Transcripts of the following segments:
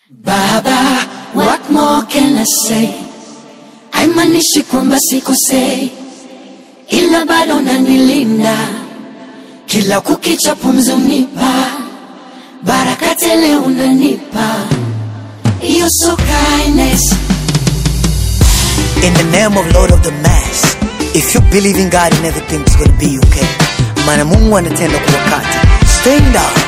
Baba, what more can I say? Haimanishi kwamba sikosei, ila bado nanilinda kila kukicha, pumzi unipa baraka tele, unanipa You're so kindness. In the name of Lord of the Mass, if you believe in God and everything's gonna be okay. Maana Mungu anatenda kwa wakati. Stand up.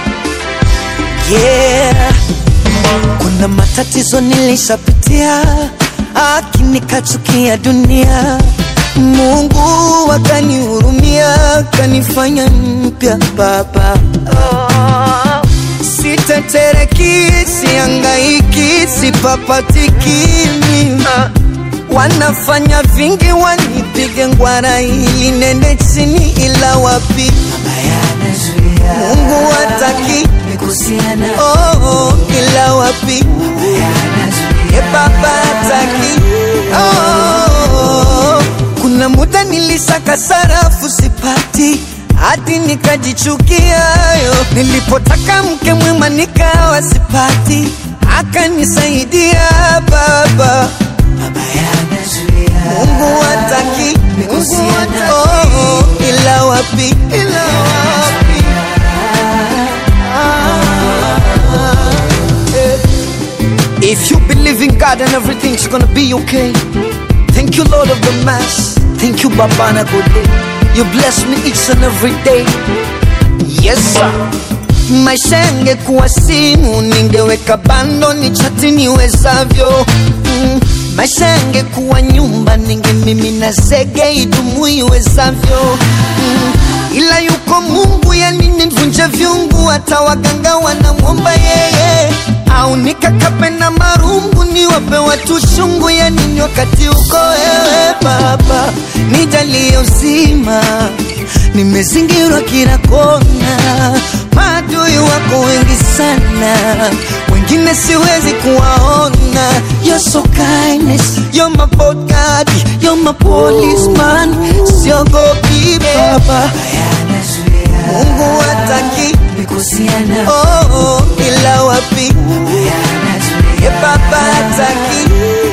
Yeah. Kuna matatizo nilishapitia, lakini kachukia dunia. Mungu akanihurumia, kanifanya mpya baba. Oh. Sitetereki, siangaiki, sipapatiki mimi Wanafanya vingi wanipige ngwara ili nende chini, ila wapi Mungu hataki oh, oh, ila wapi ye baba hataki oh, kuna muda nilisaka sarafu sipati hadi nikajichukia yo. Nilipotaka mke mwema nikawa sipati, akanisaidia baba Mungu hataki Mungu hataki oh, oh, ila wapi ila wapi If you believe in God and everything's gonna be okay. Thank you, Lord of the Mass. Thank you, Babana Gode. You bless me each and every day. Yes, sir. Maisha yangekuwa simu, ningeweka bando ni chati niwezavyo. Mm. Maisha yangekuwa nyumba, ningemimina zege idumu iwezavyo. Mm. Ila yuko Mungu, yani nivunje vyungu, hata waganga wanamwomba yeye au nikakape na marungu niwape watu shungu ya nini wakati uko wewe Baba, nijalie uzima, nimezingirwa kila kona, maadui wako wengi sana, wengine siwezi kuwaona. You're so kindness, you're my bodyguard, you're my policeman, siogopi Baba, Mungu hataki oh, oh, ila wapi ye baba hataki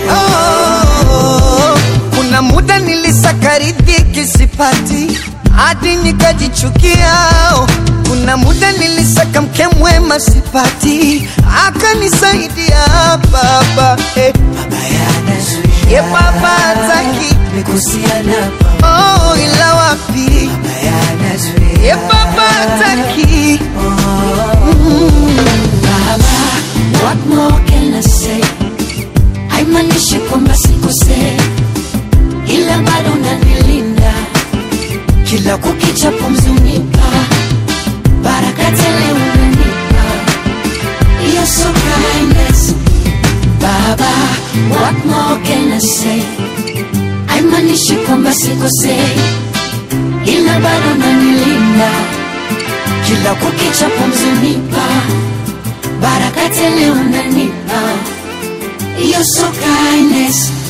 oh, kuna muda nilisaka riziki sipati hadi nikajichukia oh, kuna muda nilisaka mke mwema sipati akanisaidia baba eh. ye baba hataki oh, ila wapi ye baba hataki Baba, what more can I say? Haimanishi kwamba sikosei, ila bado unanilinda kila kukicha, pumzi unipa baraka tele, unanipa You're so kindness. Baba, what more can I say? Haimanishi kwamba sikosei, ila bado unanilinda kila kukicha, pumzi unipa baraka tele, unanipa You're so kindness.